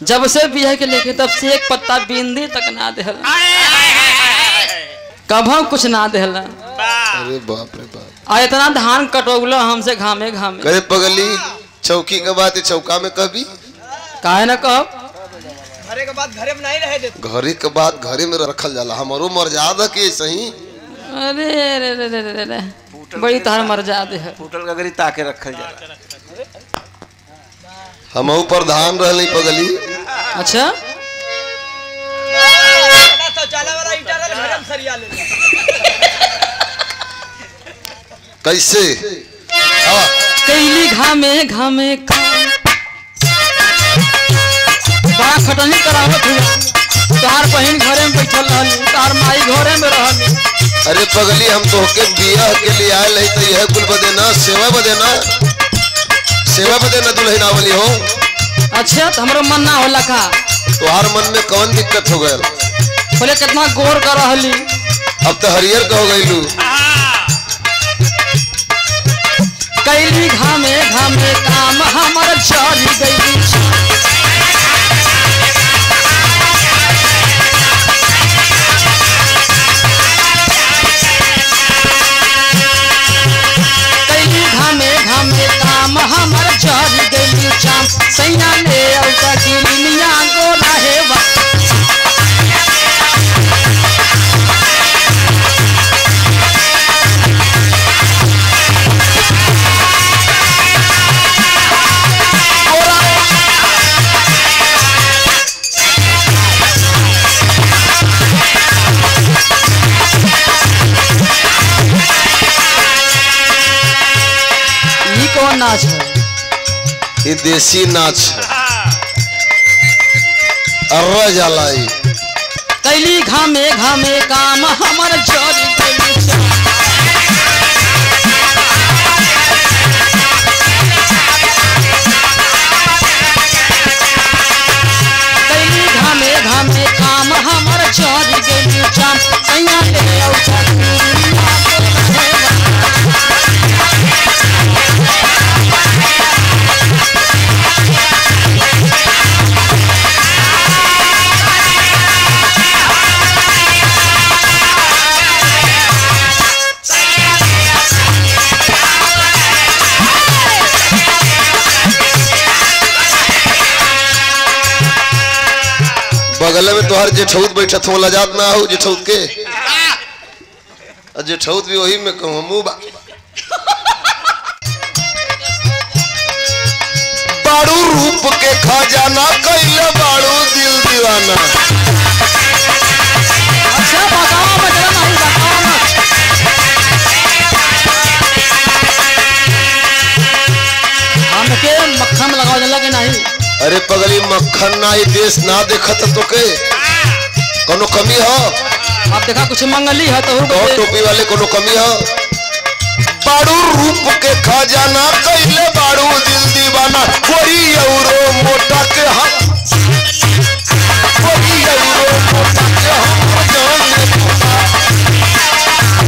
जब से बिया के लेके तब से एक पत्ता बिंदी तक ना देहला कभो कुछ ना देहला अरे बाप रे बाप आ इतना धान कटोगलो हमसे घामे घामे करे पगली चौकी के बात है चौका में कभी काहे ना कहब घरे के बाद घरे में नहीं रहे देते घरे के बाद घरे में रखल जाला हमारो मर्यादा के सही अरे रे रे रे रे रे बड़ी तहर मर्यादा है फूटल गगरी ताके रखल जाला हम प्रधान रहली पगली अच्छा ना शौचालय वाला ईटा रहे घरे में सरिया ले ले। कैसे हाँ, कैली घामे घामे काम बड़ा खटनी करावत हुआ तार बहन घरे में बैठल रहली तार माई घरे में रहली अरे पगली हम तोहके बियाह के लिए आयल है तो यह कुल बदे ना सेवा बदे ना सेवा बदे ना दुल्हन आवली हो अच्छा तो हमरो मन ना होला का तोहार मन में कौन दिक्कत हो गयल बोले कितना गोर कर रहली अब तो हरियर का हो गईलू कैली घामे घामे काम हमर चढ़ गई कैली घामे घामे काम हमर चढ़ गई चाम सैया ले औता किलिया गोरा हेवा ई कौन नाच है ये देसी नाच है अर्रा जाला ई कैली घामे घामे काम हमर चढ़ गई कैली घामे घामे काम हमर चढ़ गई चाम सैया ले औता दुनिया के रहेगा। बगल में तोहर जेठौत बैठत हो लजात ना हो जेठौत के और जेठौत भी वही में कहूँ मुँह बा बाड़ू रूप के खजाना कैले बाड़ू दिल दीवाना अच्छा बताओ बचला नहीं बताओ मत हमके मक्खन लगाओ जला के नहीं अरे पगली मक्खन ना ये देश ना देखत तो के कोनो कमी हो अब देखा कुछ मंगली है तो दो टोपी वाले कोनो कमी हो बाड़ू रूप के खजाना कैले बाड़ू दिल दीवाना कोई औरो मोटा के हम कोई औरो मोटा के हम जान ले मोटा।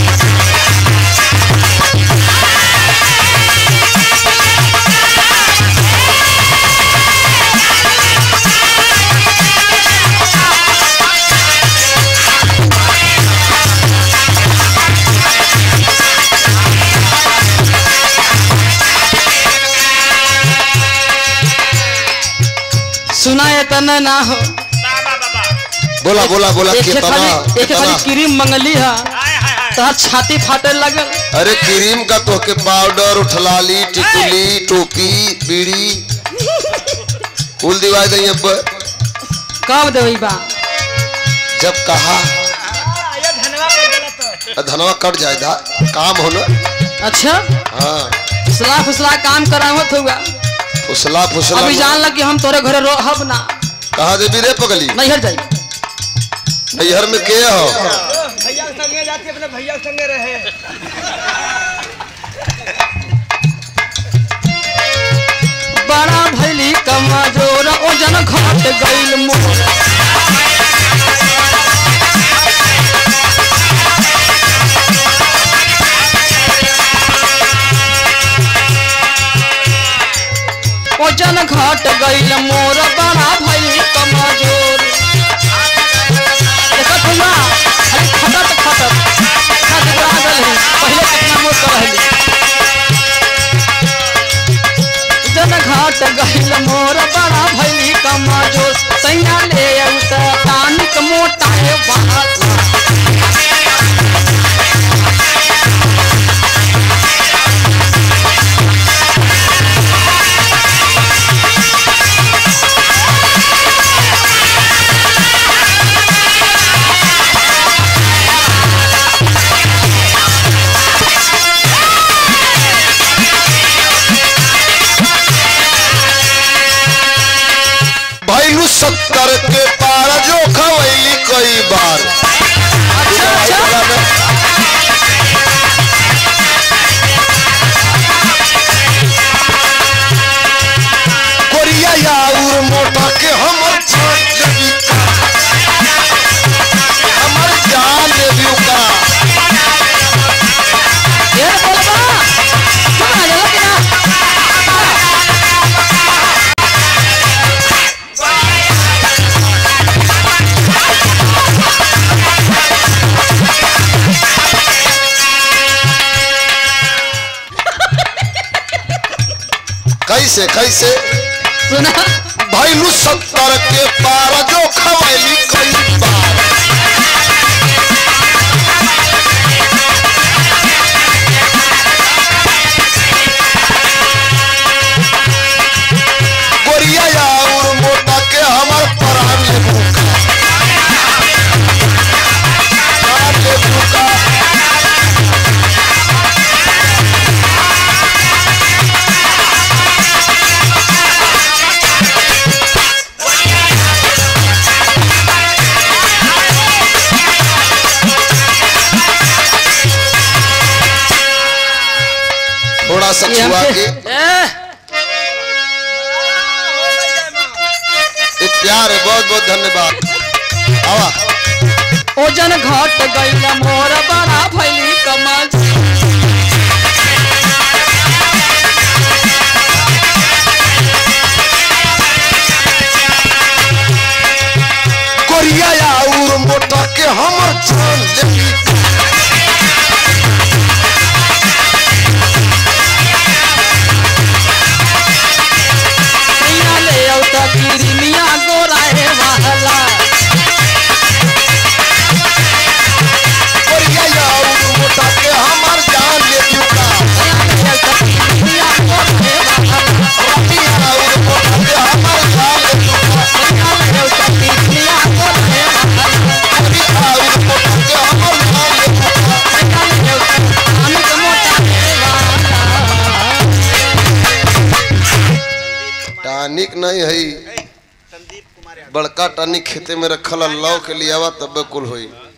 सुना है तना ना हो बोला बोला बोला एक कितना खाली एक कितना खाली क्रीम मंगली है तो छाती फाटे लगल अरे क्रीम का तो के पाउडर उठलाली टिकुली टोपी बीड़ी कुल दिवाई दई अब कब देवी बा जब कहा ये धनवा कर देला तो धनवा कट जाए धा काम हो ना अच्छा हाँ फुसला फुसला काम करावत हुआ फुसला फुसला अभी जान लग कि हम तोरे घरे रहब ना कहा देवी रे पगली नहीं हट जाई नैहर में के हो भैया के संगे जाती अपने भैया के संगे रहे बड़ा भैली कमजोर ओजन घट गईल मोर ओजन घट गईल मोर बड़ा भैली और कहली जन घाट गहिल मोर बड़ा भैली कमा जो सैया ले उत तानिक मोटा है बात भैलू सत्तर के पार जो खवैली कई बार अच्छा अच्छा कोरिया यार मोटा के हमर जान देवी का हमर जान देवी का ये बोलबा चुप आ जा कि ना कैसे कैसे सुना भैलू सत्तर के पार जो खवैली कई बार गोरिया यार मोटा के हमर परान ले भूखा परान ले भूखा थोड़ा सा ये छुआ हमके- के ए, एक प्यार है बहुत बहुत धन्यवाद आवा ओजन घट गइल मोर बड़ा भैली कमा कोरिया यार मोटा के हमर जान लेली सैया ले औत किरमिया गोरा हे वाला कोरिया यार मोटा के हमर जान लेली का सैया ले औत किरमिया गोरा हे वाला कोरिया यार मोटा के हमर जान लेली का सैया ले औत किरमिया गोरा हे वाला कोरिया यार मोटा के हमर जान लेली का सैया ले औत तानिक मोटा हे वाला टानिक नहीं है बड़का टानिक खेते में रखल अल्लाह के लिए आवा तब कुल होई